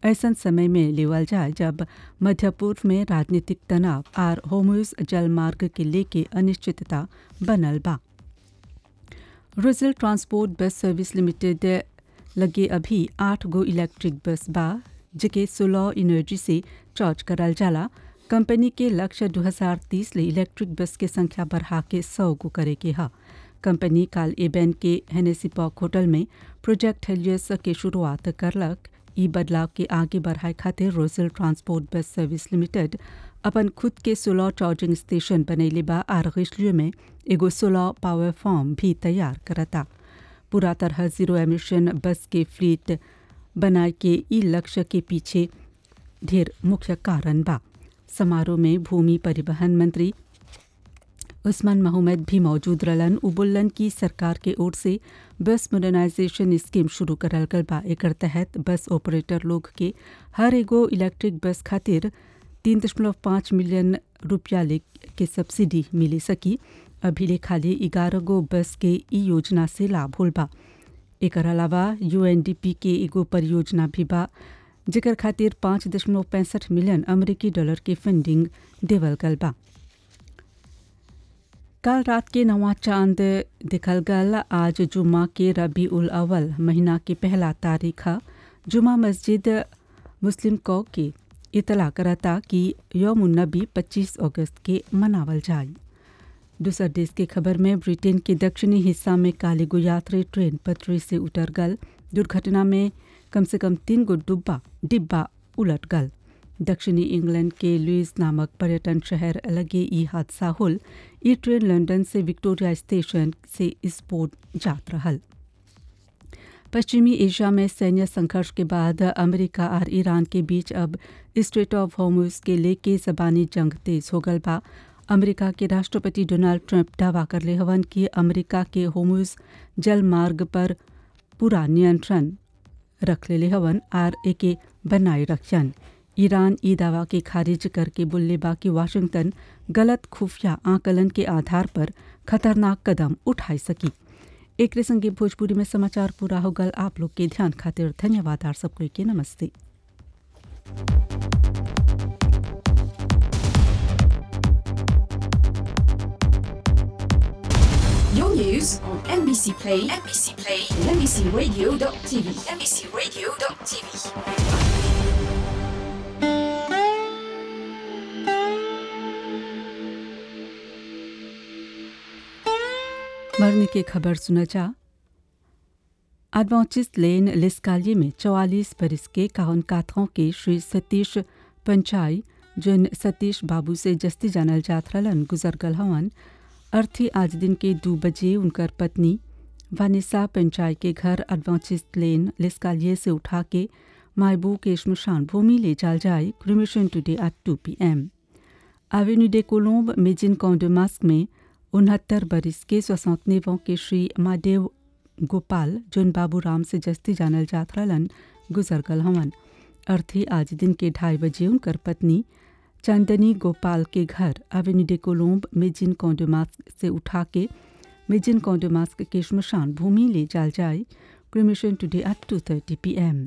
ऐसा समय में लेवल जाए जब मध्य पूर्व में राजनीतिक तनाव और होमुज जलमार्ग के लेके अनिश्चितता बनल बा Rose Hill transport bus service limited लगे अभी आठ गो इलेक्ट्रिक बस बा जेके सोलर एनर्जी से चार्ज करल जाला कंपनी के लक्ष्य 2030 ले इलेक्ट्रिक बस के संख्या बढ़ा के सौ गो करे के हा कंपनी काल एबेन के हेनेसी पार्क होटल में प्रोजेक्ट हेलियस के शुरुआत करलक ई बदलाव के आगे बढ़ाए खातिर Rose Hill transport bus service limited अपन खुद के सोलर चार्जिंग स्टेशन बनैले बा आर रिश्लियो में एगो सोलर पावर फॉर्म भी तैयार करता पूरा तरह जीरो एमिशन बस के फ्लीट बनाए के ई लक्ष्य के पीछे ढेर मुख्य कारण बा समारोह में भूमि परिवहन मंत्री उस्मान मोहम्मद भी मौजूद रहलन उबुल्लन की सरकार के ओर से बस मॉडर्नाइजेशन स्कीम शुरू करल गल बा एकर तहत बस ऑपरेटर लोग के हर एगो इलेक्ट्रिक बस खातिर तीन दशमलव पाँच मिलियन रुपया ले के सब्सिडी मिले सकी अभी ले खाली ग्यारह गो बस के ई योजना से लाभ होल बा एकर अलावा यूएनडीपी के एगो परियोजना भी बा जेकर खातिर पाँच दशमलव पैंसठ मिलियन अमेरिकी डॉलर के फंडिंग देवल गल बा कल रात के नवा चांद दिखल गल आज जुम्मा के रबी उल अव्वल महीना के पहला तारीख जुमा मस्जिद मुस्लिम कौ के इतला करता कि यौम नबी 25 अगस्त के मनावल जाए दूसर देश के खबर में ब्रिटेन के दक्षिणी हिस्सा में कालीगो यात्री ट्रेन पटरी से उतर गल दुर्घटना में कम से कम तीन गो डुब्बा डिब्बा उलट गल दक्षिणी इंग्लैंड के लुइस नामक पर्यटन शहर लगे ई हादसा होल ई ट्रेन लंदन से विक्टोरिया स्टेशन से स्पोर्ट जात रहल पश्चिमी एशिया में सैन्य संघर्ष के बाद अमेरिका और ईरान के बीच अब स्ट्रेट ऑफ होर्मुज के लेके जबानी जंग तेज हो गल बा अमेरिका के राष्ट्रपति डोनाल्ड ट्रंप दावा कर ले हवन कि अमेरिका के होर्मुज जल मार्ग पर पूरा नियंत्रण रख ले हवन और एके बनाए रखन ईरान ई दावा के खारिज करके बोले बा कि वाशिंगटन गलत खुफिया आकलन के आधार पर खतरनाक कदम उठाई सकी एक संगे भोजपुरी में समाचार पूरा हो गल आप लोग के ध्यान खातिर धन्यवाद आर सबको के नमस्ते Your news on NBC Play, NBC Play, and NBCRadio.tv, NBCRadio.tv. मरने की खबर सुना जा एडवांचिस लेन लिस्कालिए में चौवालीस बरस के काउन काथों के श्री सतीश पंचाई जिन सतीश बाबू से जस्ती जानल जात रहलन गुजर गल हवन अर्थी आज दिन के दो बजे उनकर पत्नी वानिसा पंचाई के घर एडवांचिस लेन लिस्कालिए से उठा के मायबू के शमशान भूमि ले जाल जाए cremation today at two p m avenue डे कोलोम्ब मेजिन कॉन्डोमास्क में उनहत्तर बरस के स्वसंतनेवों के श्री महादेव गोपाल जोन बाबू राम से जस्ती जानल जात रहलन गुजर गल हवन अर्थी आज दिन के ढाई बजे उनकर पत्नी चांदनी गोपाल के घर एवेन्यू डे कोलोम्ब मेजिन कॉन्डोमास्क से उठा के मेजिन कॉन्डोमास्क के शमशान भूमि ले जाल जाए cremation today at two thirty p m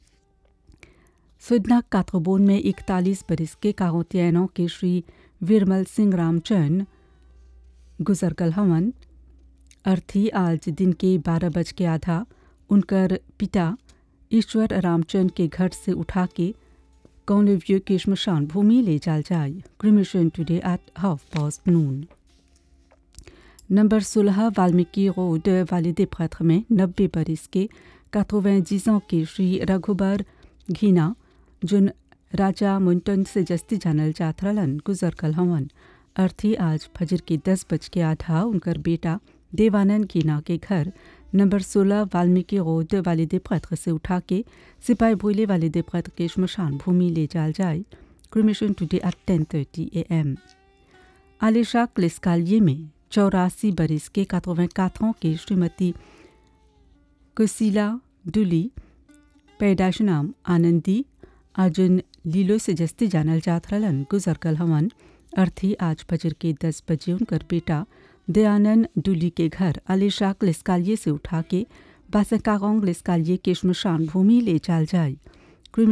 सुदना काथोबोन में इकतालीस बरस के काहोतियानों के श्री विरमल सिंह रामचंद गुजर गल हवन अर्थी आज दिन के बारह बज के आधा उनकर पिता ईश्वर रामचंद के घर से उठा के कौनव्य के शमशान भूमि ले जाल जाए cremation today at half past noon number सोलह वाल्मीकि रोड वालिदे प्रत्र में नब्बे बरस के काथोवैजीजों के श्री रघुबर घीना जुन राजा मुंटन से जस्ती जानल जात रहलन गुजर कल हवन अर्थी आज फजर के दस बज के आधा उनकर बेटा देवानंद कीना के घर नंबर सोलह वाल्मीकि रोड वालिदे प्रत्र से उठा के सिपाही भोले वालिदे प्रत्र के शमशान भूमि ले जाल जाए cremation today at ten thirty a m आलिशा क्लिस्कालिए में चौरासी बरस के कातोवें काथों के श्रीमती कुशीला डुली पैदाश नाम आनंदी अर्जुन लीलो से जस्ती जानल जात रहलन गुजर कल हवन अर्थी आज फजर के दस बजे उनकर बेटा दयानंद डुली के घर अलीशाक लिस्कालिए से उठा के बासकागोंग लिस्कालिए के शमशान भूमि ले जाल जाए